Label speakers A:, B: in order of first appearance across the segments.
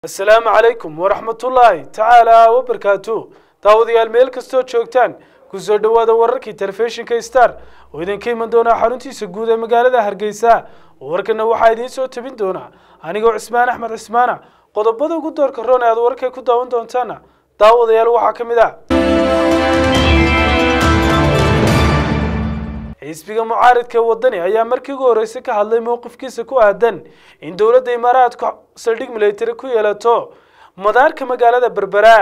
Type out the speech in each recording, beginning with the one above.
A: asalaamu calaykum waraxmatullaahi tacaala wabarkaatu daawadayaal meel kastoo joogtaan kusoo dhowaada wararkii telefishinka star oo idinka iman doonaa xaruntiisa guud ee magaalada hargeysa warkana waxaa idiin soo tabin doonaa anigoo cismaan axmed cismaana qodobada ugu doorka roon ee aad wararka ku daawan doontaana daawadayaal waxaa ka mid ah xisbiga mucaaridka ee wadani ayaa markii ugu horreysay ka hadlay mowqifkiisa ku aadan in dowladda imaaraadku saldhig military ku yeelato madaarka magaalada berbera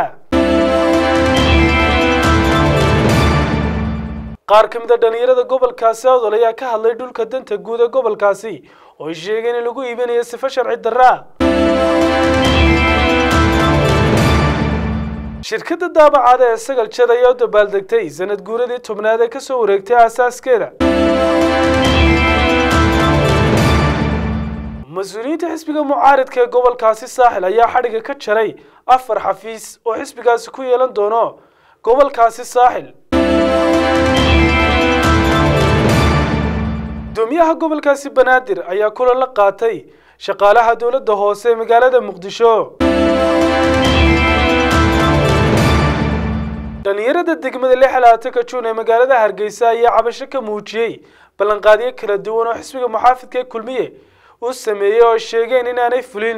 A: qaar ka mid a dhalinyarada gobolkaasi awdal ayaa ka hadlay dhulka danta guud ee gobolkaasi oo ay sheegeen in lagu iibinayo sifo sharci darra shirkadda daabacaada ee sagal jad ayaa u dabaaldegtay sanad guuradii tobnaad ee kasoo wareegtay aasaaskeeda mas-uuliyiinta xisbiga mucaaridka ee gobolkaasi saaxil ayaa xadhiga ka jaray afar xafiis oo xisbigaasi ku yeelan doono gobolkaasi saaxil gudoomiyaha gobolkaasi banaadir ayaa kulan la qaatay shaqaalaha dowladda hoose ee magaalada muqdisho dhalinyarada degmada lixalaatanka juun ee magaalada hargeysa ayaa cabasho ka muujiyey ballanqaadyo kala duwan oo xisbiga muxaafidka ee kulmiye uu sameeyey oo ay sheegeen inaanay fulin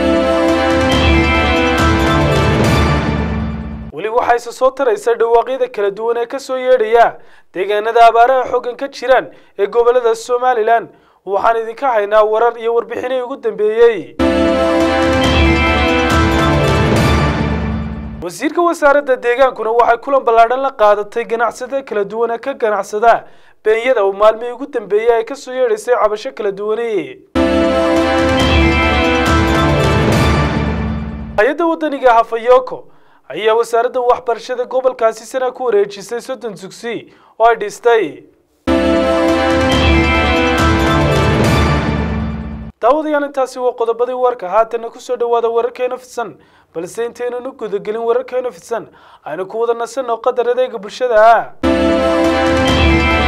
A: weli waxaa isa soo taraysa dhawaaqyada kala duwan ee kasoo yeedhaya deegaanada abaaraha xoogan ka jiraan ee gobolada somalilan waxaan idinka haynaa warar iyo warbixinay ugu dambeeyey wasiirka wasaaradda deegaankuna waxay kulan ballaadhan la qaadatay ganacsada kala duwan ee ka ganacsada beenyada oo maalmihii ugu dambeeyey ay kasoo yeedhaysay cabasho kala duwani hay-adda waddaniga hafayoko ayaa wasaaradda waxbarashada gobolkaasi sana ku wareejisay soddon dugsi oo ay dhistay daawadayaal intaasi waa qodobadii warka haatana kusoo dhawaada wararkeena fidsan balse intaynan u gudagelin wararkeena fidsan aynu ku wada nasanno qadar adeega bulshada